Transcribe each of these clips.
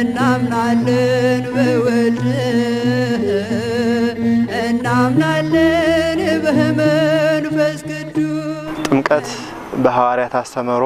እናምናለን በወልድ እናምናለን በመንፈስ ቅዱስ ጥምቀት በሐዋርያት አስተምህሮ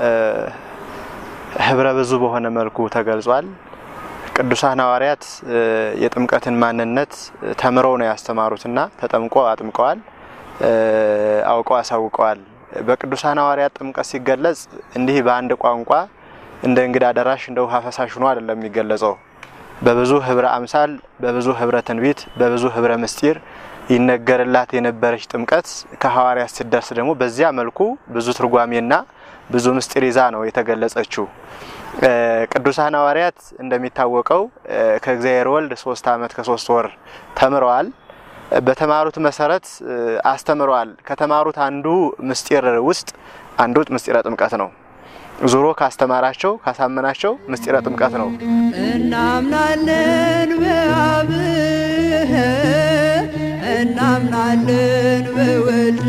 ህብረ ብዙ በሆነ መልኩ ተገልጿል። ቅዱሳን ሐዋርያት የጥምቀትን ማንነት ተምረው ነው ያስተማሩትና ተጠምቆ አጥምቀዋል፣ አውቀው አሳውቀዋል። በቅዱሳን ሐዋርያት ጥምቀት ሲገለጽ እንዲህ በአንድ ቋንቋ እንደ እንግዳ ደራሽ እንደ ውሃ ፈሳሽ ሆኖ አይደለም የሚገለጸው። በብዙ ህብረ አምሳል፣ በብዙ ህብረ ትንቢት፣ በብዙ ህብረ ምስጢር ይነገርላት የነበረች ጥምቀት ከሐዋርያት ሲደርስ ደግሞ በዚያ መልኩ ብዙ ትርጓሜና ብዙ ምስጢር ይዛ ነው የተገለጸችው። ቅዱሳን ሐዋርያት እንደሚታወቀው ከእግዚአብሔር ወልድ ሶስት ዓመት ከሶስት ወር ተምረዋል። በተማሩት መሰረት አስተምረዋል። ከተማሩት አንዱ ምስጢር ውስጥ አንዱ ምስጢረ ጥምቀት ነው። ዙሮ ካስተማራቸው ካሳመናቸው ምስጢረ ጥምቀት ነው። እናምናለን በአብ እናምናለን በወልድ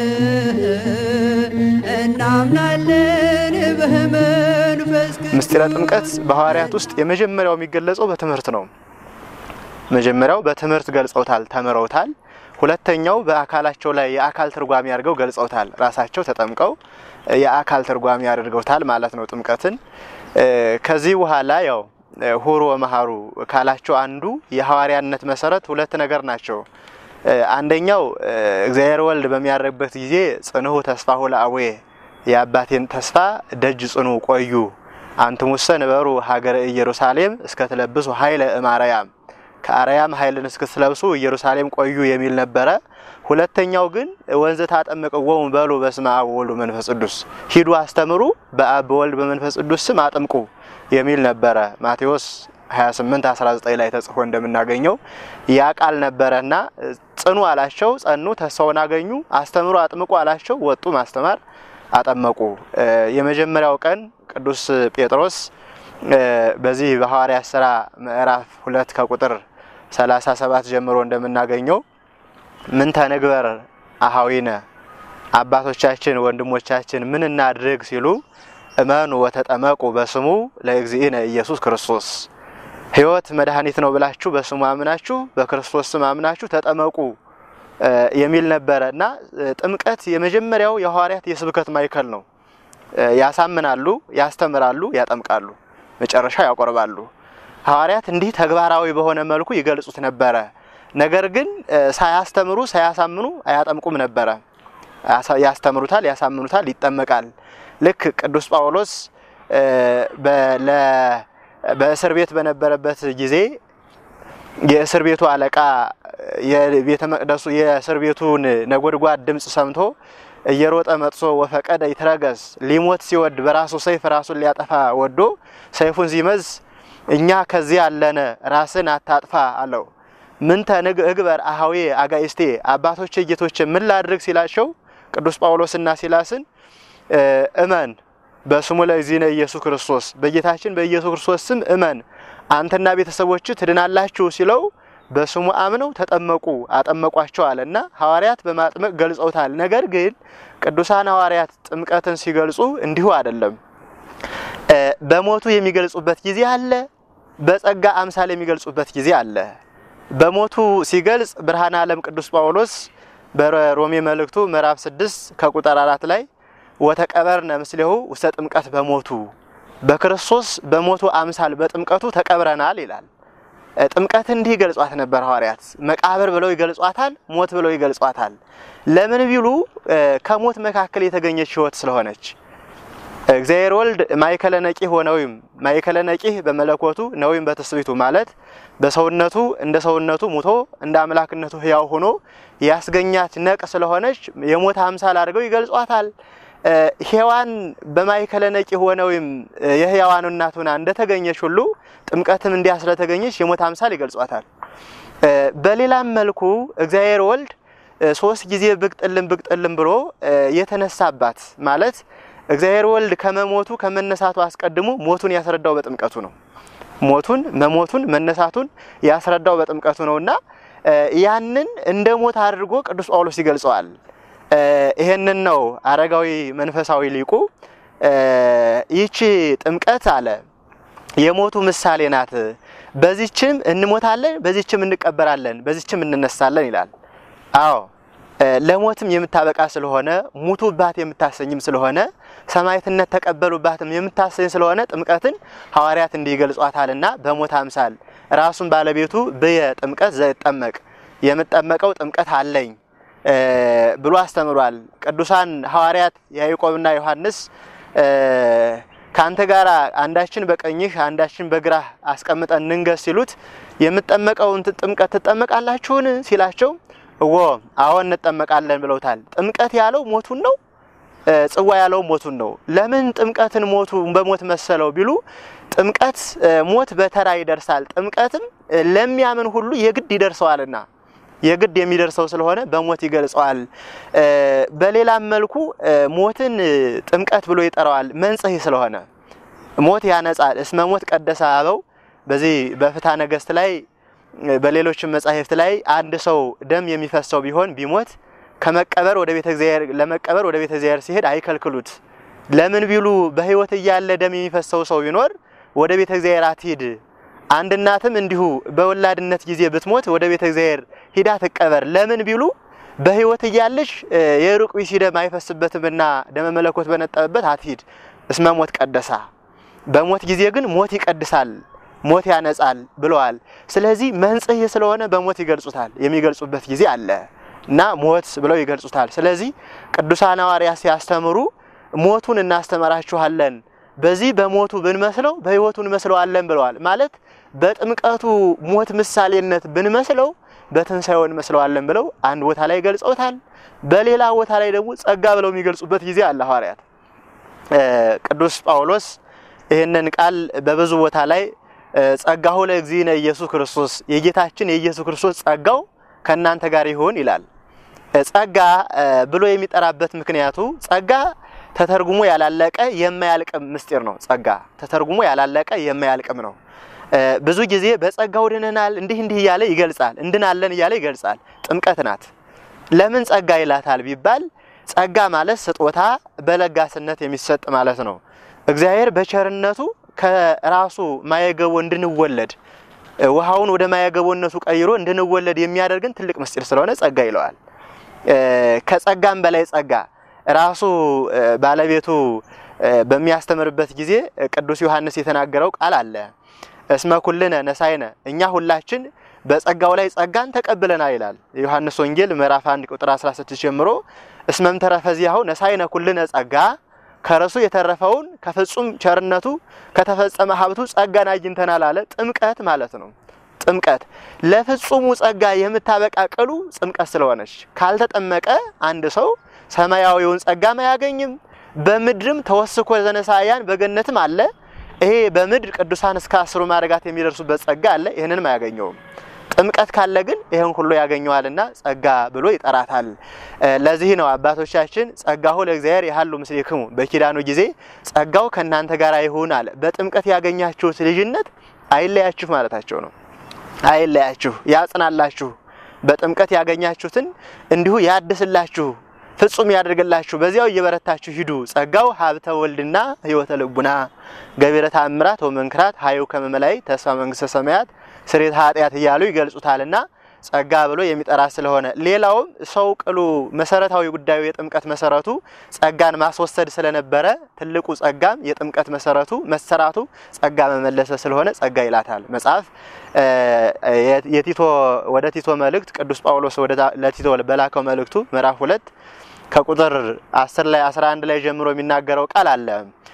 እናምናለን በመንፈስ ቅዱስ ምስጢረ ጥምቀት በሐዋርያት ውስጥ የመጀመሪያው የሚገለጸው በትምህርት ነው። መጀመሪያው በትምህርት ገልጸውታል፣ ተምረውታል። ሁለተኛው በአካላቸው ላይ የአካል ትርጓሜ አድርገው ገልጸውታል። ራሳቸው ተጠምቀው የአካል ትርጓሜ አድርገውታል ማለት ነው ጥምቀትን። ከዚህ በኋላ ያው ሁሩ ወመሃሩ ካላቸው አንዱ የሐዋርያነት መሰረት ሁለት ነገር ናቸው። አንደኛው እግዚአብሔር ወልድ በሚያደርግበት ጊዜ ጽንሁ ተስፋሁ ለአቡየ የአባቴን ተስፋ ደጅ ጽኑ ቆዩ አንትሙሰ ንበሩ ሀገረ ኢየሩሳሌም እስከትለብሱ ኃይለ እማርያም ከአርያም ኃይልን እስክትለብሱ ኢየሩሳሌም ቆዩ የሚል ነበረ። ሁለተኛው ግን ወንዝ ታጠምቅዎሙ በሉ በስመ አብ ወወልድ ወመንፈስ ቅዱስ ሂዱ አስተምሩ በአብ በወልድ በመንፈስ ቅዱስ ስም አጥምቁ የሚል ነበረ። ማቴዎስ 28 19 ላይ ተጽፎ እንደምናገኘው ያ ቃል ነበረና ጽኑ አላቸው፣ ጸኑ፣ ተስፋውን አገኙ። አስተምሩ አጥምቁ አላቸው፣ ወጡ ማስተማር አጠመቁ። የመጀመሪያው ቀን ቅዱስ ጴጥሮስ በዚህ በሐዋርያት ሥራ ምዕራፍ ሁለት ከቁጥር 37 ጀምሮ እንደምናገኘው ምን ተንግበር አሃዊነ አባቶቻችን ወንድሞቻችን ምን እናድርግ ሲሉ እመኑ ወተጠመቁ በስሙ ለእግዚእነ ኢየሱስ ክርስቶስ ሕይወት መድኃኒት ነው ብላችሁ በስሙ አምናችሁ በክርስቶስ ስም አምናችሁ ተጠመቁ የሚል ነበረ እና ጥምቀት የመጀመሪያው የሐዋርያት የስብከት ማዕከል ነው። ያሳምናሉ፣ ያስተምራሉ፣ ያጠምቃሉ፣ መጨረሻ ያቆርባሉ። ሐዋርያት እንዲህ ተግባራዊ በሆነ መልኩ ይገልጹት ነበረ። ነገር ግን ሳያስተምሩ ሳያሳምኑ አያጠምቁም ነበረ። ያስተምሩታል፣ ያሳምኑታል፣ ይጠመቃል። ልክ ቅዱስ ጳውሎስ በእስር ቤት በነበረበት ጊዜ የእስር ቤቱ አለቃ የቤተ መቅደሱ የእስር ቤቱን ነጎድጓድ ድምፅ ሰምቶ እየሮጠ መጥቶ ወፈቀደ ይትረገስ ሊሞት ሲወድ በራሱ ሰይፍ ራሱን ሊያጠፋ ወዶ ሰይፉን ሲመዝ እኛ ከዚህ ያለነ ራስን አታጥፋ አለው። ምንተ እግበር አሃዌ አጋይስቴ አባቶቼ ጌቶቼ ምን ላድርግ ሲላቸው ቅዱስ ጳውሎስና ሲላስን እመን በስሙ ለእግዚእነ ኢየሱስ ክርስቶስ በጌታችን በኢየሱስ ክርስቶስ ስም እመን አንተና ቤተሰቦች ትድናላችሁ ሲለው በስሙ አምነው ተጠመቁ አጠመቋቸው አለ እና ሐዋርያት በማጥመቅ ገልጸውታል። ነገር ግን ቅዱሳን ሐዋርያት ጥምቀትን ሲገልጹ እንዲሁ አይደለም። በሞቱ የሚገልጹበት ጊዜ አለ፣ በጸጋ አምሳል የሚገልጹበት ጊዜ አለ። በሞቱ ሲገልጽ ብርሃነ ዓለም ቅዱስ ጳውሎስ በሮሜ መልእክቱ ምዕራፍ 6 ከቁጥር አራት ላይ ወተቀበርነ ምስሌሁ ውስተ ጥምቀት በሞቱ በክርስቶስ በሞቱ አምሳል በጥምቀቱ ተቀብረናል ይላል። ጥምቀት እንዲህ ይገልጿት ነበር ሐዋርያት። መቃብር ብለው ይገልጿታል፣ ሞት ብለው ይገልጿታል። ለምን ቢሉ ከሞት መካከል የተገኘች ሕይወት ስለሆነች እግዚአብሔር ወልድ ማእከለ ነቂህ ወነዊም ማእከለ ነቂህ በመለኮቱ ነዊም በትስብእቱ ማለት በሰውነቱ እንደ ሰውነቱ ሙቶ እንደ አምላክነቱ ሕያው ሆኖ ያስገኛት ነቅ ስለሆነች የሞት አምሳል አድርገው ይገልጿታል። ሔዋን በማእከለ ነቂህ ወነዊም የሕያዋን እናት ሆና እንደተገኘች ሁሉ ጥምቀትም እንዲያ ስለተገኘች የሞት አምሳል ይገልጿታል። በሌላም መልኩ እግዚአብሔር ወልድ ሶስት ጊዜ ብቅ ጥልም ብቅ ጥልም ብሎ የተነሳባት ማለት እግዚአብሔር ወልድ ከመሞቱ ከመነሳቱ አስቀድሞ ሞቱን ያስረዳው በጥምቀቱ ነው። ሞቱን መሞቱን መነሳቱን ያስረዳው በጥምቀቱ ነውና ያንን እንደ ሞት አድርጎ ቅዱስ ጳውሎስ ይገልጸዋል። ይሄንን ነው አረጋዊ መንፈሳዊ ሊቁ ይቺ ጥምቀት አለ የሞቱ ምሳሌ ናት። በዚችም እንሞታለን፣ በዚችም እንቀበራለን፣ በዚችም እንነሳለን ይላል። አዎ ለሞትም የምታበቃ ስለሆነ ሙቱባት የምታሰኝም ስለሆነ ሰማዕትነት ተቀበሉባትም የምታሰኝ ስለሆነ ጥምቀትን ሐዋርያት እንዲህ ይገልጿታልና በሞት አምሳል ራሱን ባለቤቱ ብየ ጥምቀት ዘይጠመቅ የምጠመቀው ጥምቀት አለኝ ብሎ አስተምሯል። ቅዱሳን ሐዋርያት ያዕቆብና ዮሐንስ ከአንተ ጋር አንዳችን በቀኝህ አንዳችን በግራህ አስቀምጠን እንንገስ ሲሉት የምጠመቀውን ጥምቀት ትጠመቃላችሁን ሲላቸው እወ አዎ እንጠመቃለን ብለውታል። ጥምቀት ያለው ሞቱን ነው። ጽዋ ያለው ሞቱን ነው። ለምን ጥምቀትን ሞቱ በሞት መሰለው ቢሉ ጥምቀት ሞት በተራ ይደርሳል፣ ጥምቀትም ለሚያምን ሁሉ የግድ ይደርሰዋልና የግድ የሚደርሰው ስለሆነ በሞት ይገልጸዋል። በሌላም መልኩ ሞትን ጥምቀት ብሎ ይጠራዋል። መንጽሔ ስለሆነ ሞት ያነጻል። እስመ ሞት ቀደሰ አበው በዚህ በፍትሐ ነገሥት ላይ በሌሎችም መጻሕፍት ላይ አንድ ሰው ደም የሚፈሰው ቢሆን ቢሞት ከመቀበር ወደ ቤተ እግዚአብሔር ለመቀበር ወደ ቤተ እግዚአብሔር ሲሄድ አይከልክሉት። ለምን ቢሉ በሕይወት እያለ ደም የሚፈሰው ሰው ቢኖር ወደ ቤተ እግዚአብሔር አትሂድ። አንድ እናትም እንዲሁ በወላድነት ጊዜ ብትሞት ወደ ቤተ እግዚአብሔር ሂዳ ትቀበር። ለምን ቢሉ በሕይወት እያለሽ የሩቅ ቢሲ ደም አይፈስበትምና ደመ መለኮት በነጠበበት አትሂድ። እስመ ሞት ቀደሳ፣ በሞት ጊዜ ግን ሞት ይቀድሳል ሞት ያነጻል ብለዋል። ስለዚህ መንጽሔ ስለሆነ በሞት ይገልጹታል። የሚገልጹበት ጊዜ አለ እና ሞት ብለው ይገልጹታል። ስለዚህ ቅዱሳን ሐዋርያት ሲያስተምሩ ሞቱን እናስተምራችኋለን፣ በዚህ በሞቱ ብንመስለው በሕይወቱ እንመስለዋለን ብለዋል። ማለት በጥምቀቱ ሞት ምሳሌነት ብንመስለው በትንሣኤው እንመስለዋለን ብለው አንድ ቦታ ላይ ገልጸውታል። በሌላ ቦታ ላይ ደግሞ ጸጋ ብለው የሚገልጹበት ጊዜ አለ ሐዋርያት። ቅዱስ ጳውሎስ ይህንን ቃል በብዙ ቦታ ላይ ጸጋሁ ለእግዚእነ ኢየሱስ ክርስቶስ የጌታችን የኢየሱስ ክርስቶስ ጸጋው ከእናንተ ጋር ይሁን ይላል። ጸጋ ብሎ የሚጠራበት ምክንያቱ ጸጋ ተተርጉሞ ያላለቀ የማያልቅም ምስጢር ነው። ጸጋ ተተርጉሞ ያላለቀ የማያልቅም ነው። ብዙ ጊዜ በጸጋው ድነናል እንዲህ እንዲህ እያለ ይገልጻል። እንድናለን እያለ ይገልጻል። ጥምቀት ናት። ለምን ጸጋ ይላታል ቢባል ጸጋ ማለት ስጦታ በለጋስነት የሚሰጥ ማለት ነው። እግዚአብሔር በቸርነቱ ከራሱ ማየገቦ እንድንወለድ ውሃውን ወደ ማየገቦነቱ ቀይሮ እንድንወለድ የሚያደርግን ትልቅ ምስጢር ስለሆነ ጸጋ ይለዋል። ከጸጋም በላይ ጸጋ ራሱ ባለቤቱ በሚያስተምርበት ጊዜ ቅዱስ ዮሐንስ የተናገረው ቃል አለ። እስመ ኩልነ ነሳይነ እኛ ሁላችን በጸጋው ላይ ጸጋን ተቀብለናል ይላል የዮሐንስ ወንጌል ምዕራፍ 1 ቁጥር 16 ጀምሮ እስመም ተረፈዚያሁ ነሳይነ ኩልነ ጸጋ ከረሱ የተረፈውን ከፍጹም ቸርነቱ ከተፈጸመ ሀብቱ ጸጋን አግኝተናል አለ። ጥምቀት ማለት ነው። ጥምቀት ለፍጹሙ ጸጋ የምታበቃ ቅሉ ጥምቀት ስለሆነች ካልተጠመቀ አንድ ሰው ሰማያዊውን ጸጋም አያገኝም። በምድርም ተወስኮ ዘነሳያን በገነትም አለ። ይሄ በምድር ቅዱሳን እስከ አስሩ ማዕረጋት የሚደርሱበት ጸጋ አለ። ይህንንም አያገኘውም። ጥምቀት ካለ ግን ይህን ሁሉ ያገኘዋልና ጸጋ ብሎ ይጠራታል። ለዚህ ነው አባቶቻችን ጸጋሁ ለእግዚአብሔር ያህሉ ምስሌክሙ በኪዳኑ ጊዜ ጸጋው ከእናንተ ጋር ይሁን አለ። በጥምቀት ያገኛችሁት ልጅነት አይለያችሁ ማለታቸው ነው። አይለያችሁ፣ ያጽናላችሁ። በጥምቀት ያገኛችሁትን እንዲሁ ያድስላችሁ፣ ፍጹም ያደርግላችሁ። በዚያው እየበረታችሁ ሂዱ። ጸጋው ሀብተ ወልድና ሕይወተ ልቡና ገቢረ ተአምራት ወመንክራት ሀዩ ከመመላይ ተስፋ መንግስተ ሰማያት ስሬት ኃጢአት እያሉ ይገልጹታልና ጸጋ ብሎ የሚጠራ ስለሆነ ሌላውም ሰው ቅሉ መሰረታዊ ጉዳዩ የጥምቀት መሰረቱ ጸጋን ማስወሰድ ስለነበረ ትልቁ ጸጋም የጥምቀት መሰረቱ መሰራቱ ጸጋ መመለሰ ስለሆነ ጸጋ ይላታል መጽሐፍ። የቲቶ ወደ ቲቶ መልእክት ቅዱስ ጳውሎስ ለቲቶ በላከው መልእክቱ ምዕራፍ ሁለት ከቁጥር 10 ላይ 11 ላይ ጀምሮ የሚናገረው ቃል አለ።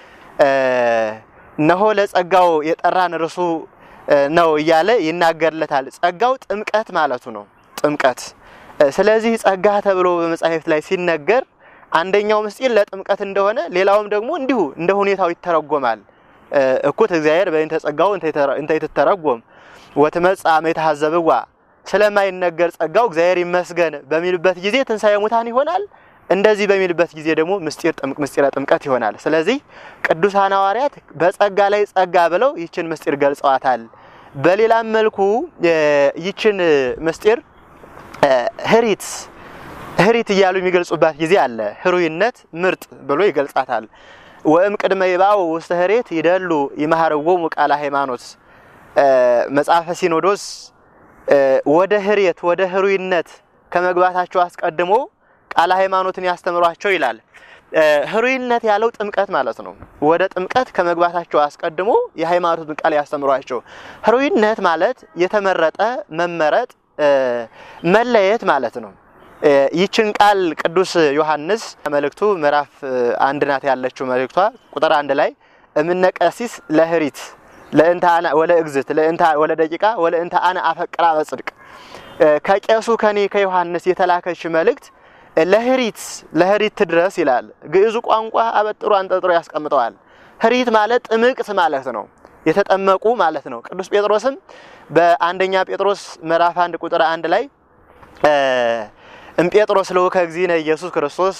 እነሆ ለጸጋው የጠራን እርሱ ነው እያለ ይናገርለታል። ጸጋው ጥምቀት ማለቱ ነው። ጥምቀት ስለዚህ ጸጋ ተብሎ በመጻሕፍት ላይ ሲነገር አንደኛው ምስጢር ለጥምቀት እንደሆነ፣ ሌላውም ደግሞ እንዲሁ እንደ ሁኔታው ይተረጎማል። እኩት እግዚአብሔር በእንተ ጸጋው እንተ ይትተረጎም ወትመጽእ አመ ይትሐዘብዋ ስለማይነገር ጸጋው እግዚአብሔር ይመስገን በሚልበት ጊዜ ትንሣኤ ሙታን ይሆናል። እንደዚህ በሚልበት ጊዜ ደግሞ ምስጢር ምስጢረ ጥምቀት ይሆናል። ስለዚህ ቅዱሳን ሐዋርያት በጸጋ ላይ ጸጋ ብለው ይችን ምስጢር ገልጸዋታል። በሌላም መልኩ ይችን ምስጢር ህሪት ህሪት እያሉ የሚገልጹባት ጊዜ አለ። ህሩይነት ምርጥ ብሎ ይገልጻታል። ወእም ቅድመ ይባው ውስተ ህሬት ይደሉ ይማሃርዎሙ ቃለ ሃይማኖት መጽሐፈ ሲኖዶስ ወደ ህሬት ወደ ህሩይነት ከመግባታቸው አስቀድሞ ቃለ ሃይማኖትን ያስተምሯቸው ይላል። ህሩይነት ያለው ጥምቀት ማለት ነው። ወደ ጥምቀት ከመግባታቸው አስቀድሞ የሃይማኖትን ቃል ያስተምሯቸው። ህሩይነት ማለት የተመረጠ መመረጥ፣ መለየት ማለት ነው። ይችን ቃል ቅዱስ ዮሐንስ መልእክቱ ምዕራፍ አንድ ናት ያለችው መልእክቷ ቁጥር አንድ ላይ እምነ ቀሲስ ለህሪት ለእንተ አነ ወለ እግዝት ለእንተ ወለ ደቂቃ ወለ እንተ አነ አፈቅራ በጽድቅ ከቄሱ ከኔ ከዮሐንስ የተላከች መልእክት ለህሪት ለህሪት ትድረስ ይላል። ግዕዙ ቋንቋ አበጥሮ አንጠጥሮ ያስቀምጠዋል። ህሪት ማለት ጥምቅት ማለት ነው፣ የተጠመቁ ማለት ነው። ቅዱስ ጴጥሮስም በአንደኛ ጴጥሮስ ምዕራፍ አንድ ቁጥር አንድ ላይ እምጴጥሮስ ልዑከ እግዚእነ ኢየሱስ ክርስቶስ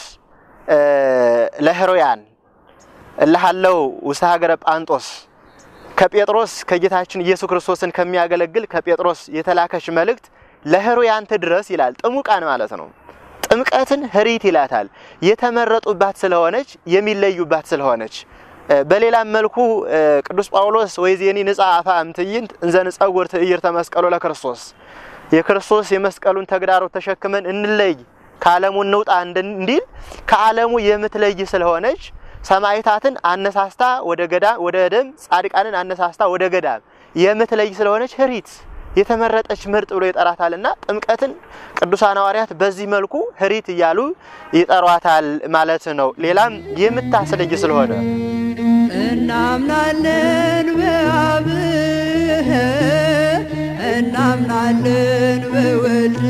ለህሮያን እልሃለው ውስተ ሀገረ ጳንጦስ ከጴጥሮስ ከጌታችን ኢየሱስ ክርስቶስን ከሚያገለግል ከጴጥሮስ የተላከች መልእክት ለህሮያን ትድረስ ይላል። ጥሙቃን ማለት ነው። ጥምቀትን ህሪት ይላታል። የተመረጡባት ስለሆነች የሚለዩባት ስለሆነች። በሌላም መልኩ ቅዱስ ጳውሎስ ወይዜኒ ንጻ አፋ እምትዕይንት እንዘ ንጸውር ትዕይርተ መስቀሉ ለክርስቶስ የክርስቶስ የመስቀሉን ተግዳሮት ተሸክመን እንለይ ከዓለሙ እንውጣ እንዲል ከዓለሙ የምትለይ ስለሆነች ሰማዕታትን አነሳስታ ወደ ገዳም ወደ ደም ጻድቃንን አነሳስታ ወደ ገዳም የምትለይ ስለሆነች ህሪት የተመረጠች ምርጥ ብሎ ይጠራታልና ጥምቀትን ቅዱሳን ሐዋርያት በዚህ መልኩ ህሪት እያሉ ይጠሯታል ማለት ነው። ሌላም የምታስለይ ስለሆነ እናምናለን በአብ እናምናለን በወልድ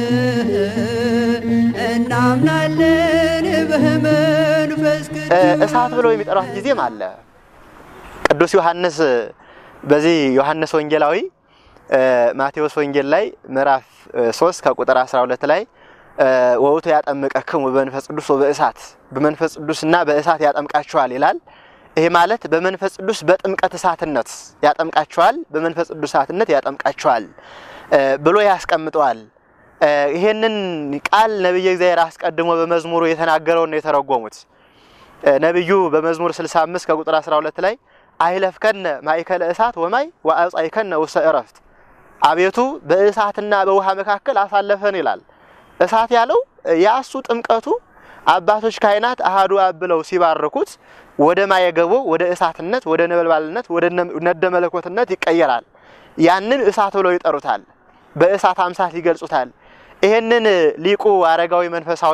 እናምናለን በመንፈስ ቅዱስ እሳት ብለው የሚጠሯት ጊዜም አለ። ቅዱስ ዮሐንስ በዚህ ዮሐንስ ወንጌላዊ ማቴዎስ ወንጌል ላይ ምዕራፍ 3 ከቁጥር 12 ላይ ወውቱ ያጠምቀክሙ በመንፈስ ቅዱስ ወበእሳት በመንፈስ ቅዱስና በእሳት ያጠምቃችኋል ይላል። ይሄ ማለት በመንፈስ ቅዱስ በጥምቀት እሳትነት ያጠምቃችኋል፣ በመንፈስ ቅዱስ እሳትነት ያጠምቃችኋል ብሎ ያስቀምጠዋል። ይሄንን ቃል ነቢየ እግዚአብሔር አስቀድሞ በመዝሙሩ የተናገረውን ነው የተረጎሙት። ነቢዩ በመዝሙር 65 ከቁጥር 12 ላይ አይለፍከነ ማእከለ እሳት ወማይ ወአብጻእከነ ውስተ ዕረፍት፣ አቤቱ በእሳትና በውሃ መካከል አሳለፈን ይላል። እሳት ያለው ያሱ ጥምቀቱ አባቶች ካህናት አሃዱ አብ ብለው ሲባርኩት ወደ ማየገቦ ወደ እሳትነት ወደ ነበልባልነት ወደ ነደ መለኮትነት ይቀየራል። ያንን እሳት ብለው ይጠሩታል። በእሳት አምሳት ይገልጹታል። ይሄንን ሊቁ አረጋዊ መንፈሳዊ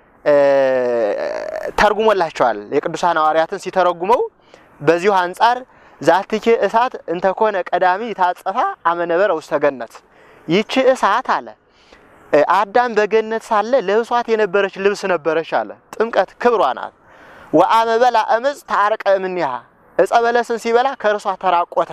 ተርጉሞላቸዋል። የቅዱሳን ሐዋርያትን ሲተረጉመው በዚሁ አንጻር ዛትኬ እሳት እንተኮነ ቀዳሚ ታጸፋ አመነበረ ውስተ ገነት ይቺ እሳት አለ አዳም በገነት ሳለ ለብሷት የነበረች ልብስ ነበረች አለ። ጥምቀት ክብሯ ናት። ወአመ በላ እምፅ ታረቀ እምኔሃ ዕፀ በለስን ሲበላ ከእርሷ ተራቆተ።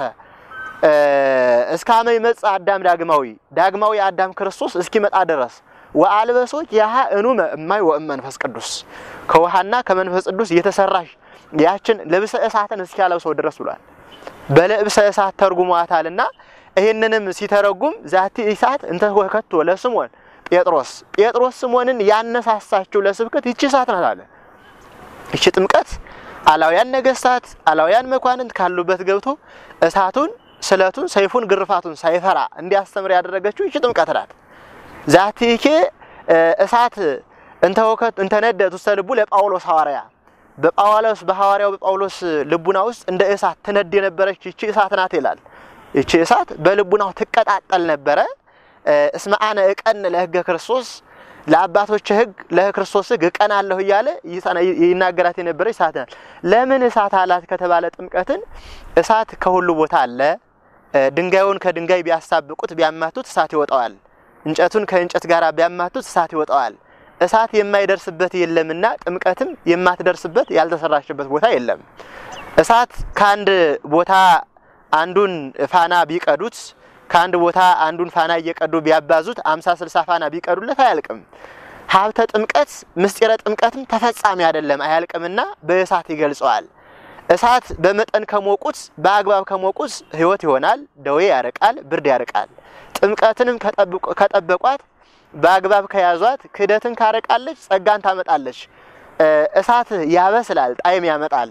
እስካመ ይመጽእ አዳም ዳግማዊ ዳግማዊ አዳም ክርስቶስ እስኪመጣ ድረስ ወአልበሶች ያሃ እኑመ እማይ ወእም መንፈስ ቅዱስ ከውሃና ከመንፈስ ቅዱስ የተሰራሽ ያችን ልብሰ እሳትን እስኪያለብሰው ድረስ ብሏል። በልብሰ እሳት ተርጉሟታልና ይህንንም ሲተረጉም ዛቲ እሳት እንተ ወከቶ ለስሞን ጴጥሮስ ጴጥሮስ ስሞንን ያነሳሳችው ለስብከት ይቺ እሳት ናት አለ። ይቺ ጥምቀት አላውያን ነገስታት አላውያን መኳንንት ካሉበት ገብቶ እሳቱን፣ ስለቱን፣ ሰይፉን፣ ግርፋቱን ሳይፈራ እንዲያስተምር ያደረገችው ይቺ ጥምቀት ናት። ዛቲኬ እሳት እንተወከት እንተነደት ውስተ ልቡ ለጳውሎስ ሐዋርያ በጳውሎስ በሐዋርያው በጳውሎስ ልቡና ውስጥ እንደ እሳት ትነድ የነበረች ይቺ እሳት ናት ይላል። ይቺ እሳት በልቡናው ትቀጣጠል ነበረ። እስመ አነ እቀን ለሕገ ክርስቶስ ለአባቶች ሕግ ለክርስቶስ ሕግ እቀናለሁ እያለ ይናገራት የነበረች እሳት ናት። ለምን እሳት አላት ከተባለ ጥምቀትን እሳት ከሁሉ ቦታ አለ። ድንጋዩን ከድንጋይ ቢያሳብቁት ቢያማቱት እሳት ይወጣዋል። እንጨቱን ከእንጨት ጋር ቢያማቱት እሳት ይወጣዋል። እሳት የማይደርስበት የለምና ጥምቀትም የማትደርስበት ያልተሰራችበት ቦታ የለም። እሳት ከአንድ ቦታ አንዱን ፋና ቢቀዱት ከአንድ ቦታ አንዱን ፋና እየቀዱ ቢያባዙት አምሳ ስልሳ ፋና ቢቀዱለት አያልቅም። ሀብተ ጥምቀት ምስጢረ ጥምቀትም ተፈጻሚ አይደለም አያልቅምና በእሳት ይገልጸዋል። እሳት በመጠን ከሞቁት በአግባብ ከሞቁት ሕይወት ይሆናል፣ ደዌ ያርቃል፣ ብርድ ያርቃል። ጥምቀትንም ከጠበቋት በአግባብ ከያዟት ክህደትን ካረቃለች፣ ጸጋን ታመጣለች። እሳት ያበስላል፣ ጣዕም ያመጣል።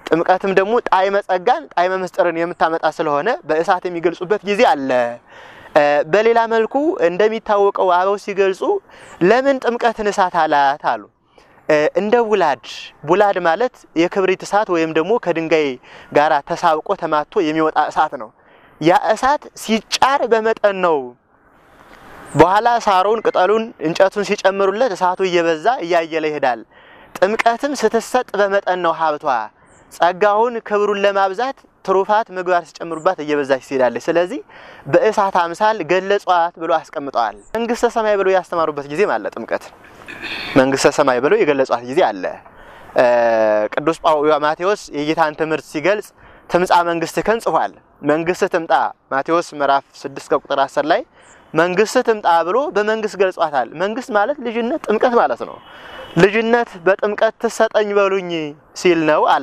ጥምቀትም ደግሞ ጣዕመ ጸጋን ጣዕመ ምስጢርን የምታመጣ ስለሆነ በእሳት የሚገልጹበት ጊዜ አለ። በሌላ መልኩ እንደሚታወቀው አበው ሲገልጹ ለምን ጥምቀትን እሳት አላት አሉ። እንደ ቡላድ ቡላድ ማለት የክብሪት እሳት ወይም ደግሞ ከድንጋይ ጋር ተሳብቆ ተማቶ የሚወጣ እሳት ነው። ያ እሳት ሲጫር በመጠን ነው። በኋላ ሳሩን፣ ቅጠሉን፣ እንጨቱን ሲጨምሩለት እሳቱ እየበዛ እያየለ ይሄዳል። ጥምቀትም ስትሰጥ በመጠን ነው ሀብቷ። ጸጋውን ክብሩን ለማብዛት ትሩፋት ምግባር ሲጨምሩባት እየበዛች ትሄዳለች። ስለዚህ በእሳት አምሳል ገለጿት ብሎ አስቀምጠዋል። መንግስተ ሰማይ ብሎ ያስተማሩበት ጊዜም አለ። ጥምቀት መንግስተ ሰማይ ብሎ የገለጿት ጊዜ አለ። ቅዱስ ማቴዎስ የጌታን ትምህርት ሲገልጽ ትምጻ መንግስትከን ጽፏል። መንግስት ትምጣ ማቴዎስ ምዕራፍ 6 ከቁጥር 10 ላይ መንግስት ትምጣ ብሎ በመንግስት ገልጿታል። መንግስት ማለት ልጅነት፣ ጥምቀት ማለት ነው። ልጅነት በጥምቀት ትሰጠኝ በሉኝ ሲል ነው አለ።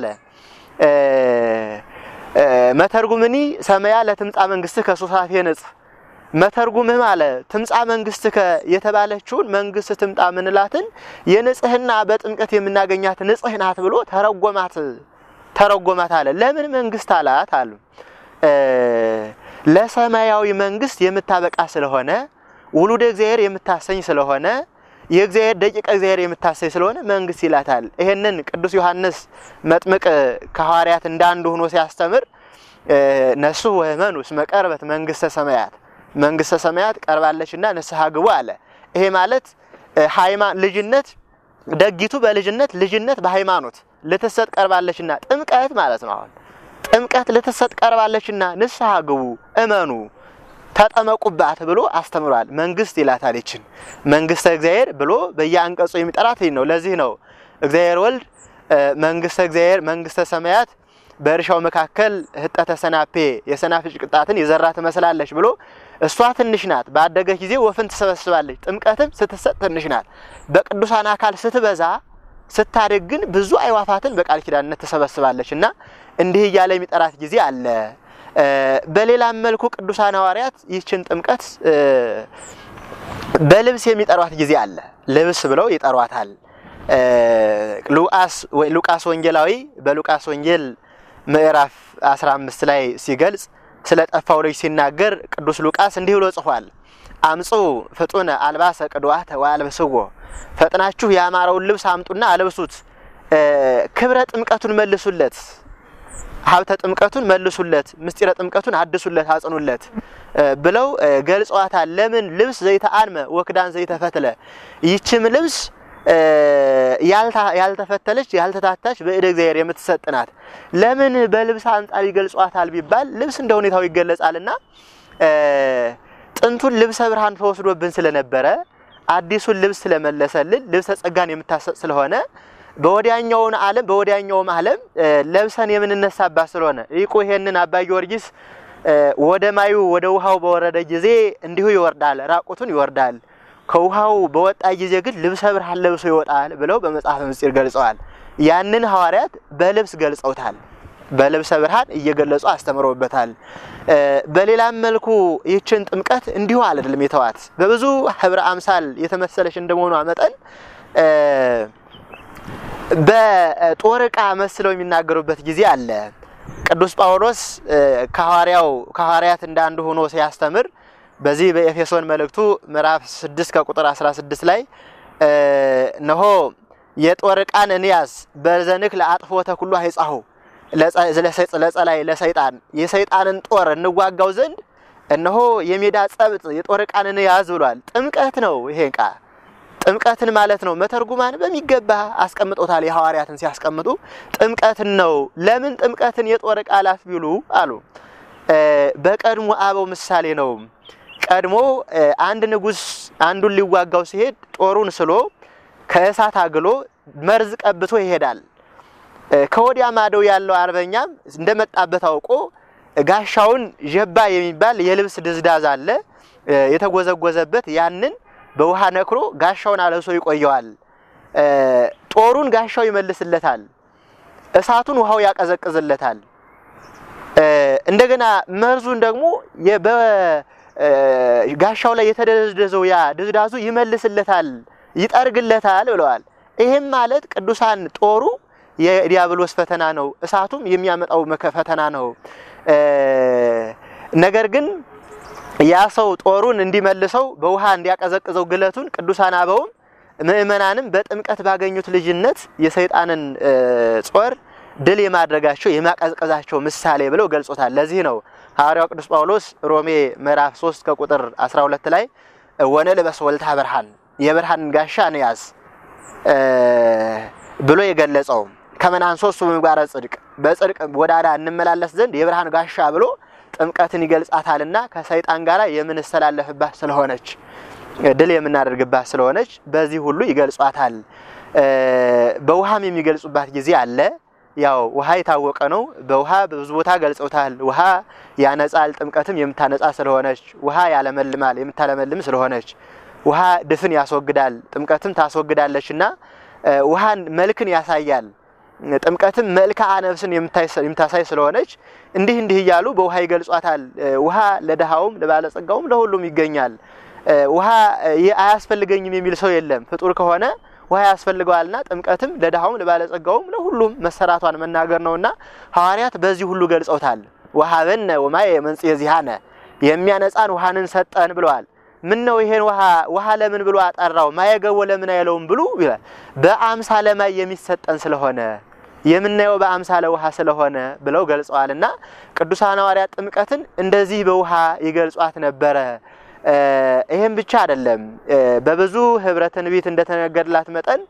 መተርጉምኒ ሰማያ ለትምጻ መንግስት ከሶሳፌ ንጽ መተርጉምህ አለ ትምጻ መንግስት የተባለችውን መንግስት ትምጣ ምንላትን የንጽህና በጥምቀት የምናገኛት ንጽህ ናት ብሎ ተረጎማት ተረጎማት አለ። ለምን መንግስት አላት አሉ ለሰማያዊ መንግስት የምታበቃ ስለሆነ ውሉደ እግዚአብሔር የምታሰኝ ስለሆነ የእግዚአብሔር ደቂቀ እግዚአብሔር የምታሰኝ ስለሆነ መንግስት ይላታል። ይሄንን ቅዱስ ዮሐንስ መጥምቅ ከሐዋርያት እንዳንዱ ሆኖ ሲያስተምር ነሱ ወመኑ እስመ ቀርበት መንግስተ ሰማያት መንግስተ ሰማያት ቀርባለችና ንስሐ ግቡ አለ። ይሄ ማለት ልጅነት ደጊቱ በልጅነት ልጅነት በሃይማኖት ልትሰጥ ቀርባለችና ጥምቀት ማለት ነው። አሁን ጥምቀት ልትሰጥ ቀርባለችና ንስሐ ግቡ እመኑ ተጠመቁባት ብሎ አስተምሯል። መንግስት ይላታል። ይችን መንግስተ እግዚአብሔር ብሎ በየአንቀጹ የሚጠራት ነው። ለዚህ ነው እግዚአብሔር ወልድ መንግስተ እግዚአብሔር መንግስተ ሰማያት በእርሻው መካከል ህጠተ ሰናፔ የሰናፍጭ ቅጣትን የዘራ ትመስላለች ብሎ እሷ ትንሽ ናት፣ ባደገች ጊዜ ወፍን ትሰበስባለች። ጥምቀትም ስትሰጥ ትንሽ ናት። በቅዱሳን አካል ስትበዛ ስታድግ ግን ብዙ አይዋፋትን በቃል ኪዳንነት ትሰበስባለች እና እንዲህ እያለ የሚጠራት ጊዜ አለ። በሌላም መልኩ ቅዱሳን ሐዋርያት ይህችን ጥምቀት በልብስ የሚጠሯት ጊዜ አለ። ልብስ ብለው ይጠሯታል። ሉቃስ ወንጌላዊ በሉቃስ ወንጌል ምዕራፍ 15 ላይ ሲገልጽ ስለ ጠፋው ልጅ ሲናገር ቅዱስ ሉቃስ እንዲህ ብሎ ጽፏል። አምጹ ፍጡነ አልባሰ ቅዱአተ ወአልብስዎ፣ ፈጥናችሁ ያማረውን ልብስ አምጡና አልብሱት፣ ክብረ ጥምቀቱን መልሱለት ሀብተ ጥምቀቱን መልሱለት፣ ምስጢረ ጥምቀቱን አድሱለት፣ አጽኑለት ብለው ገልጸዋታል። ለምን ልብስ ዘይተአንመ ወክዳን ዘይተፈትለ፣ ይችም ልብስ ያልተፈተለች ያልተታታች በእደ እግዚአብሔር የምትሰጥ ናት። ለምን በልብስ አንጻር ይገልጿታል ቢባል ልብስ እንደ ሁኔታው ይገለጻልና ጥንቱን ልብሰ ብርሃን ተወስዶብን ስለነበረ አዲሱን ልብስ ስለመለሰልን ልብሰ ጸጋን የምታሰጥ ስለሆነ በወዲያኛውን ዓለም በወዲያኛውም ዓለም ለብሰን የምንነሳባት ስለሆነ ይቁ ይሄንን አባ ጊዮርጊስ ወደ ማዩ ወደ ውሃው በወረደ ጊዜ እንዲሁ ይወርዳል፣ ራቁቱን ይወርዳል። ከውሃው በወጣ ጊዜ ግን ልብሰ ብርሃን ለብሶ ይወጣል ብለው በመጽሐፈ ምስጢር ገልጸዋል። ያንን ሐዋርያት በልብስ ገልጸውታል። በልብሰ ብርሃን እየገለጹ አስተምረውበታል። በሌላም መልኩ ይህችን ጥምቀት እንዲሁ አይደለም የተዋት በብዙ ህብረ አምሳል የተመሰለች እንደመሆኗ መጠን በጦር ዕቃ መስለው የሚናገሩበት ጊዜ አለ። ቅዱስ ጳውሎስ ከሐዋርያው ከሐዋርያት እንዳንዱ ሆኖ ሲያስተምር በዚህ በኤፌሶን መልእክቱ ምዕራፍ 6 ከቁጥር 16 ላይ ነሆ የጦር ዕቃን እንያዝ በዘንክ ለአጥፎተ ኩሉ አይጻሁ ለጸላይ ለሰይጣን የሰይጣንን ጦር እንዋጋው ዘንድ እነሆ የሜዳ ጸብጥ የጦር ዕቃን እንያዝ ብሏል። ጥምቀት ነው ይሄ ዕቃ ጥምቀትን ማለት ነው። መተርጉማን በሚገባ አስቀምጦታል። የሐዋርያትን ሲያስቀምጡ ጥምቀትን ነው። ለምን ጥምቀትን የጦር ዕቃ አላት ቢሉ አሉ በቀድሞ አበው ምሳሌ ነው። ቀድሞ አንድ ንጉሥ አንዱን ሊዋጋው ሲሄድ ጦሩን ስሎ ከእሳት አግሎ መርዝ ቀብቶ ይሄዳል። ከወዲያ ማዶ ያለው አርበኛም እንደመጣበት አውቆ ጋሻውን ጀባ የሚባል የልብስ ድዝዳዝ አለ የተጎዘጎዘበት ያንን በውሃ ነክሮ ጋሻውን አለብሶ ይቆየዋል። ጦሩን ጋሻው ይመልስለታል። እሳቱን ውሃው ያቀዘቅዝለታል። እንደገና መርዙን ደግሞ በጋሻው ላይ የተደዘደዘው ያ ድዝዳዙ ይመልስለታል፣ ይጠርግለታል ብለዋል። ይህም ማለት ቅዱሳን ጦሩ የዲያብሎስ ፈተና ነው። እሳቱም የሚያመጣው መከ- ፈተና ነው። ነገር ግን ያ ሰው ጦሩን እንዲመልሰው በውሃ እንዲያቀዘቅዘው ግለቱን ቅዱሳን አበውም ምእመናንም በጥምቀት ባገኙት ልጅነት የሰይጣንን ጾር ድል የማድረጋቸው የማቀዝቀዛቸው ምሳሌ ብለው ገልጾታል። ለዚህ ነው ሐዋርያው ቅዱስ ጳውሎስ ሮሜ ምዕራፍ 3 ከቁጥር 12 ላይ ወነልበስ ወልታ ብርሃን የብርሃንን ጋሻ እንያዝ ብሎ የገለጸው ከመናንሶ እሱ በምግባረ ጽድቅ በጽድቅ ወዳዳ እንመላለስ ዘንድ የብርሃን ጋሻ ብሎ ጥምቀትን ይገልጻታልና ከሰይጣን ጋር የምንስተላለፍባት ስለሆነች ድል የምናደርግባት ስለሆነች በዚህ ሁሉ ይገልጿታል። በውሃም የሚገልጹባት ጊዜ አለ። ያው ውሃ የታወቀ ነው። በውሃ ብዙ ቦታ ገልጸውታል። ውሃ ያነጻል፣ ጥምቀትም የምታነጻ ስለሆነች፣ ውሃ ያለመልማል፣ የምታለመልም ስለሆነች፣ ውሃ ድፍን ያስወግዳል፣ ጥምቀትም ታስወግዳለች እና ውሃን መልክን ያሳያል። ጥምቀትም መልክዓ ነፍስን የምታሳይ ስለሆነች እንዲህ እንዲህ እያሉ በውሃ ይገልጿታል። ውሃ ለድሃውም ለባለጸጋውም ለሁሉም ይገኛል። ውሃ አያስፈልገኝም የሚል ሰው የለም። ፍጡር ከሆነ ውሃ ያስፈልገዋልና ጥምቀትም ለድሃውም ለባለጸጋውም ለሁሉም መሰራቷን መናገር ነውና ሐዋርያት በዚህ ሁሉ ገልጸውታል። ወሀበነ ወማየ መንጽሔ ዚሃነ የሚያነጻን ውሃንን ሰጠን ብለዋል። ምን ነው ይሄን ውሃ ውሃ ለምን ብሎ አጠራው? ማየገቦ ለምን አይለውም ብሉ ይላል። በአምሳለ ማይ የሚሰጠን ስለሆነ የምናየው በአምሳለ ውሃ ስለሆነ ብለው ገልጸዋልና ቅዱሳን ሐዋርያት ጥምቀትን እንደዚህ በውሃ ይገልጿት ነበረ። ይህም ብቻ አይደለም። በብዙ ህብረ ትንቢት እንደተነገርላት መጠን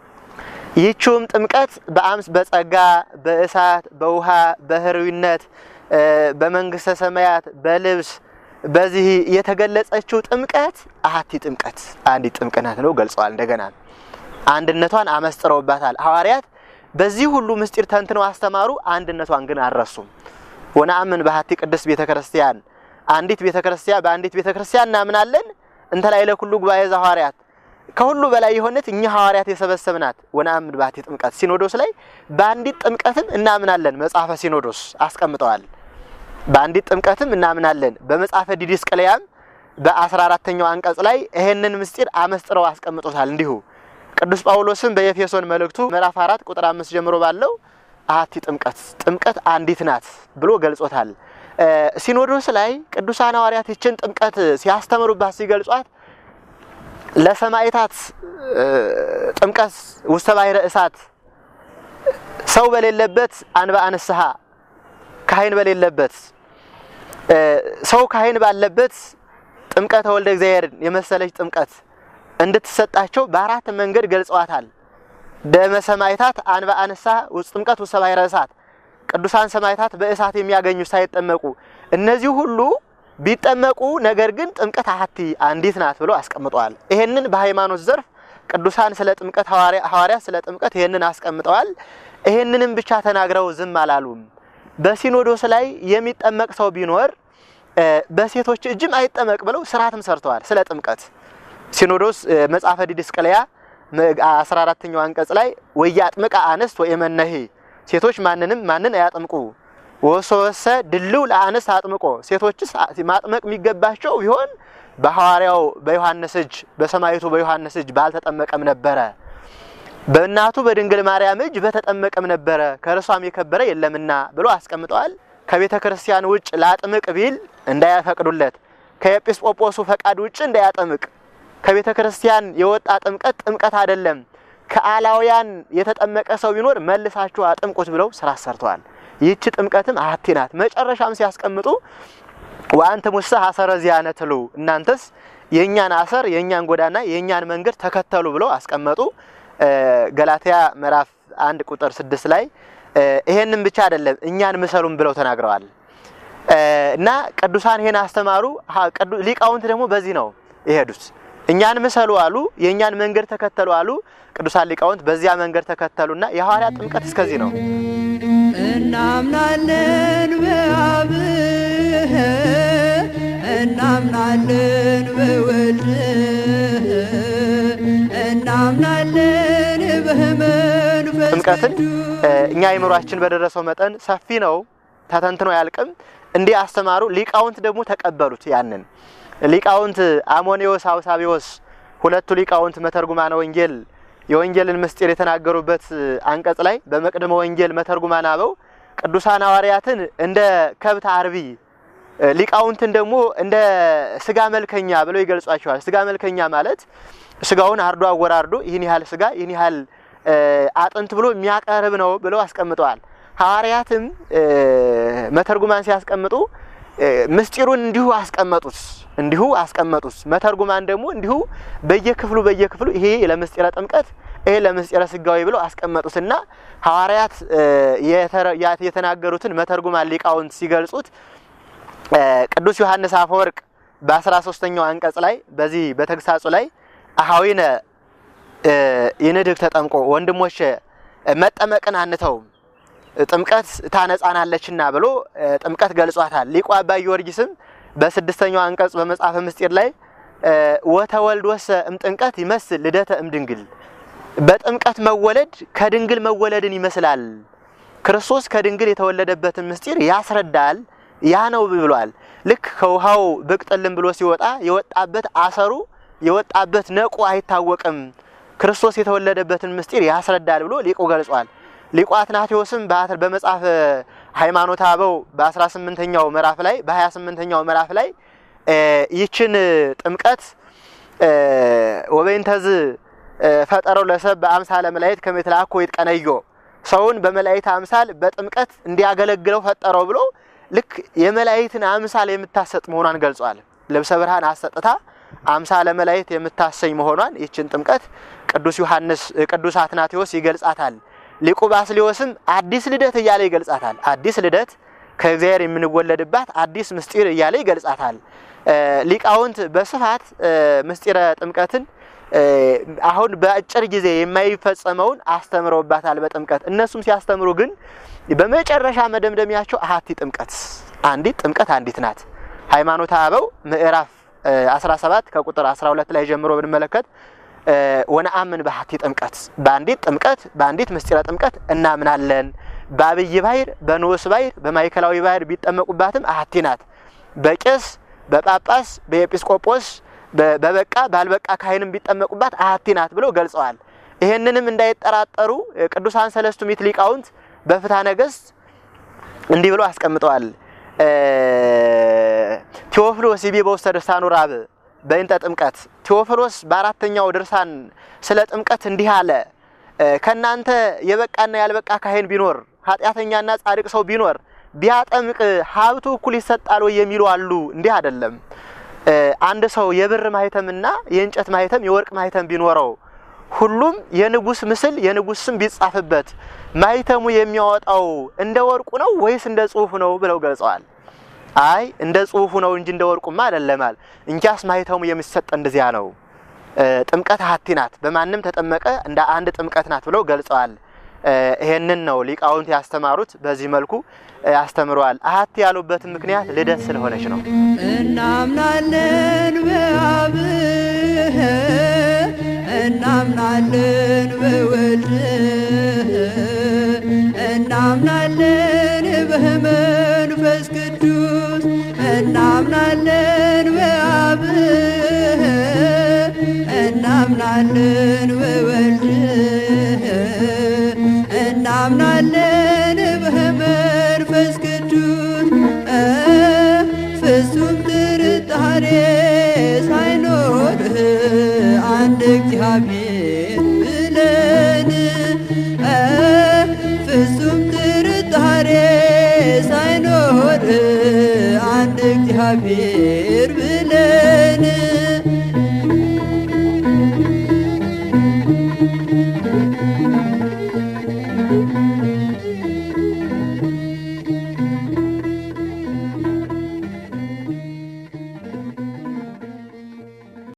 ይህችውም ጥምቀት በአምስ በጸጋ በእሳት በውሃ በህርዊነት በመንግስተ ሰማያት በልብስ በዚህ የተገለጸችው ጥምቀት አሐቲ ጥምቀት አንዲት ጥምቀት ናት ነው ገልጸዋል። እንደገና አንድነቷን አመስጥረውባታል ሐዋርያት። በዚህ ሁሉ ምስጢር ተንትነው አስተማሩ። አንድነቷን ግን አልረሱም። ወነአምን በሐቲ ቅድስት ቤተ ክርስቲያን አንዲት ቤተ ክርስቲያን በአንዲት ቤተ ክርስቲያን እናምናለን። እንተ ላይ ለኩሉ ጉባኤ ዘሐዋርያት ከሁሉ በላይ የሆነት እኛ ሐዋርያት የሰበሰብናት ወነአምን በሐቲ ጥምቀት ሲኖዶስ ላይ በአንዲት ጥምቀትም እናምናለን። መጽሐፈ ሲኖዶስ አስቀምጠዋል። በአንዲት ጥምቀትም እናምናለን። በመጽሐፈ ዲድስቅልያም በአስራ አራተኛው አንቀጽ ላይ ይሄንን ምስጢር አመስጥረው አስቀምጦታል። እንዲሁ ቅዱስ ጳውሎስም በኤፌሶን መልእክቱ ምዕራፍ አራት ቁጥር አምስት ጀምሮ ባለው አሐቲ ጥምቀት ጥምቀት አንዲት ናት ብሎ ገልጾታል። ሲኖዶስ ላይ ቅዱሳን ሐዋርያት ይችን ጥምቀት ሲያስተምሩባት ሲገልጿት ለሰማዕታት ጥምቀት ውስተ ባሕረ እሳት ሰው በሌለበት አንብአ ንስሐ ካህን በሌለበት ሰው ካህን ባለበት ጥምቀተ ወልደ እግዚአብሔርን የመሰለች ጥምቀት እንድትሰጣቸው በአራት መንገድ ገልጸዋታል። ደመ ሰማዕታት አንብአ ንስሐ ጥምቀት ውስተ ባሕረ እሳት ቅዱሳን ሰማዕታት በእሳት የሚያገኙ ሳይጠመቁ እነዚህ ሁሉ ቢጠመቁ ነገር ግን ጥምቀት አሐቲ አንዲት ናት ብለው አስቀምጠዋል። ይሄንን በሃይማኖት ዘርፍ ቅዱሳን ስለ ጥምቀት ሐዋርያት ስለ ጥምቀት ይሄንን አስቀምጠዋል። ይሄንንም ብቻ ተናግረው ዝም አላሉም። በሲኖዶስ ላይ የሚጠመቅ ሰው ቢኖር በሴቶች እጅም አይጠመቅ ብለው ስርዓትም ሰርተዋል። ስለ ጥምቀት ሲኖዶስ መጽሐፈ ዲድስቅልያ 14ኛው አንቀጽ ላይ ወያጥምቃ አንስት ወየመነሂ ሴቶች ማንንም ማንን አያጥምቁ ወሶወሰ ድልው ለአንስት አጥምቆ ሴቶችስ ማጥመቅ የሚገባቸው ቢሆን በሐዋርያው በዮሐንስ እጅ በሰማይቱ በዮሐንስ እጅ ባልተጠመቀም ነበረ፣ በእናቱ በድንግል ማርያም እጅ በተጠመቀም ነበረ፣ ከእርሷም የከበረ የለምና ብሎ አስቀምጠዋል። ከቤተ ክርስቲያን ውጭ ላጥምቅ ቢል እንዳያፈቅዱለት፣ ከኤጲስቆጶሱ ፈቃድ ውጭ እንዳያጠምቅ። ከቤተ ክርስቲያን የወጣ ጥምቀት ጥምቀት አይደለም። ከአላውያን የተጠመቀ ሰው ቢኖር መልሳችሁ አጥምቁት ብለው ስራ ሰርተዋል። ይህች ጥምቀትም አሐቲ ናት። መጨረሻም ሲያስቀምጡ ወአንተ ሙሰ ሐሰረ ዚአነ ትሉ እናንተስ የእኛን አሰር የእኛን ጎዳና የእኛን መንገድ ተከተሉ ብለው አስቀመጡ። ገላትያ ምዕራፍ አንድ ቁጥር ስድስት ላይ ይሄንን ብቻ አይደለም እኛን ምሰሉም ብለው ተናግረዋል። እና ቅዱሳን ይሄን አስተማሩ። ሊቃውንት ደግሞ በዚህ ነው የሄዱት። እኛን ምሰሉ አሉ፣ የእኛን መንገድ ተከተሉ አሉ። ቅዱሳን ሊቃውንት በዚያ መንገድ ተከተሉና የሐዋርያት ጥምቀት እስከዚህ ነው። እናምናለን በአብ እናምናለን በወልድ እናምናለን በመንፈስ ጥምቀትን እኛ አይምሯችን በደረሰው መጠን ሰፊ ነው፣ ተተንትኖ አያልቅም። እንዲህ አስተማሩ። ሊቃውንት ደግሞ ተቀበሉት። ያንን ሊቃውንት አሞኔዎስ፣ አውሳቢዎስ ሁለቱ ሊቃውንት መተርጉማነ ወንጌል የወንጌልን ምስጢር የተናገሩበት አንቀጽ ላይ በመቅደመ ወንጌል መተርጉማን አበው ቅዱሳን ሐዋርያትን እንደ ከብት አርቢ ሊቃውንትን ደግሞ እንደ ስጋ መልከኛ ብለው ይገልጿቸዋል። ስጋ መልከኛ ማለት ስጋውን አርዶ አወራርዶ ይህን ያህል ስጋ ይህን ያህል አጥንት ብሎ የሚያቀርብ ነው ብለው አስቀምጠዋል። ሐዋርያትም መተርጉማን ሲያስቀምጡ ምስጢሩን እንዲሁ አስቀመጡት እንዲሁ አስቀመጡት። መተርጉማን ደግሞ እንዲሁ በየክፍሉ በየክፍሉ ይሄ ለምስጢረ ጥምቀት ይሄ ለምስጢረ ስጋዊ ብለው አስቀመጡትና ሐዋርያት የተናገሩትን መተርጉማን ሊቃውንት ሲገልጹት ቅዱስ ዮሐንስ አፈወርቅ በአስራ ሶስተኛው አንቀጽ ላይ በዚህ በተግሳጹ ላይ አሃዊነ ይንድግ ተጠምቆ ወንድሞች መጠመቅን አንተውም ጥምቀት ታነጻናለችና ብሎ ጥምቀት ገልጿታል። ሊቁ አባ ጊዮርጊስም በስድስተኛው አንቀጽ በመጽሐፈ ምስጢር ላይ ወተወልድ ወሰ እምጥምቀት ይመስል ልደተ እምድንግል በጥምቀት መወለድ ከድንግል መወለድን ይመስላል። ክርስቶስ ከድንግል የተወለደበትን ምስጢር ያስረዳል። ያ ነው ብሏል። ልክ ከውሃው ብቅ ጥልም ብሎ ሲወጣ የወጣበት አሰሩ የወጣበት ነቁ አይታወቅም። ክርስቶስ የተወለደበትን ምስጢር ያስረዳል ብሎ ሊቁ ገልጿል። ሊቁ አትናቴዎስም በመጽሐፍ ሃይማኖተ አበው በ18ኛው ምዕራፍ ላይ በ28ኛው ምዕራፍ ላይ ይችን ጥምቀት ወበይንተዝ ፈጠረው ለሰብ በአምሳለ መላእክት ከመ ይትለአኮ ይትቀነዮ ሰውን በመላእክት አምሳል በጥምቀት እንዲያገለግለው ፈጠረው ብሎ ልክ የመላእክትን አምሳል የምታሰጥ መሆኗን ገልጿል። ልብሰ ብርሃን አሰጥታ አምሳለ መላእክት የምታሰኝ መሆኗን ይችን ጥምቀት ቅዱስ ዮሐንስ ቅዱስ አትናቴዎስ ይገልጻታል። ሊቁ ባስልዮስም አዲስ ልደት እያለ ይገልጻታል። አዲስ ልደት ከእግዚአብሔር የምንወለድባት አዲስ ምስጢር እያለ ይገልጻታል። ሊቃውንት በስፋት ምስጢረ ጥምቀትን አሁን በአጭር ጊዜ የማይፈጸመውን አስተምረውባታል በጥምቀት እነሱም ሲያስተምሩ ግን በመጨረሻ መደምደሚያቸው አሐቲ ጥምቀት አንዲት ጥምቀት አንዲት ናት። ሃይማኖተ አበው ምዕራፍ 17 ከቁጥር 12 ላይ ጀምሮ ብንመለከት ወነአምን በአሐቲ ጥምቀት በአንዲት ጥምቀት በአንዲት ምስጢረ ጥምቀት እናምናለን። በአብይ ባሕር በንዑስ ባሕር በማዕከላዊ ባሕር ቢጠመቁባትም አሐቲ ናት። በቄስ በጳጳስ በኤጲስቆጶስ በበቃ ባልበቃ ካህንም ቢጠመቁባት አሐቲ ናት ብለው ገልጸዋል። ይሄንንም እንዳይጠራጠሩ ቅዱሳን ሰለስቱ ምዕት ሊቃውንት በፍትሐ ነገሥት እንዲህ ብለው አስቀምጠዋል። ቴዎፍሎስ ይቤ በውስተ ድርሳኑ ራብ በእንተ ጥምቀት ቴዎፍሎስ በአራተኛው ድርሳን ስለ ጥምቀት እንዲህ አለ። ከእናንተ የበቃና ያልበቃ ካህን ቢኖር ኃጢአተኛና ጻድቅ ሰው ቢኖር ቢያጠምቅ ሀብቱ እኩል ይሰጣል ወይ የሚሉ አሉ። እንዲህ አይደለም። አንድ ሰው የብር ማህተምና የእንጨት ማህተም የወርቅ ማህተም ቢኖረው ሁሉም የንጉስ ምስል የንጉስ ስም ቢጻፍበት ማህተሙ የሚያወጣው እንደ ወርቁ ነው ወይስ እንደ ጽሁፉ ነው ብለው ገልጸዋል። አይ እንደ ጽሁፉ ነው እንጂ እንደ ወርቁማ አይደለማል። እንኪያስ ማህተሙ የሚሰጥ እንደዚያ ነው። ጥምቀት አሐቲ ናት፣ በማንም ተጠመቀ እንደ አንድ ጥምቀት ናት ብለው ገልጸዋል። ይሄንን ነው ሊቃውንት ያስተማሩት። በዚህ መልኩ ያስተምረዋል። አሐቲ ያሉበትን ምክንያት ልደት ስለሆነች ነው። እናምናለን በአብ እናምናለን በወልድ እናምናለን በመንፈስ ቅዱስ እናምናለን በአብ እናምናለን በወልድ እናምናለን በመንፈስ ቅዱስ ፍጹም ጥርጣሬ ሳይኖርህ አንድ እግዚአብሔር ብለን ፍጹም ጥርጣሬ ሳይኖርህ አንድ እግዚአብሔር ብለን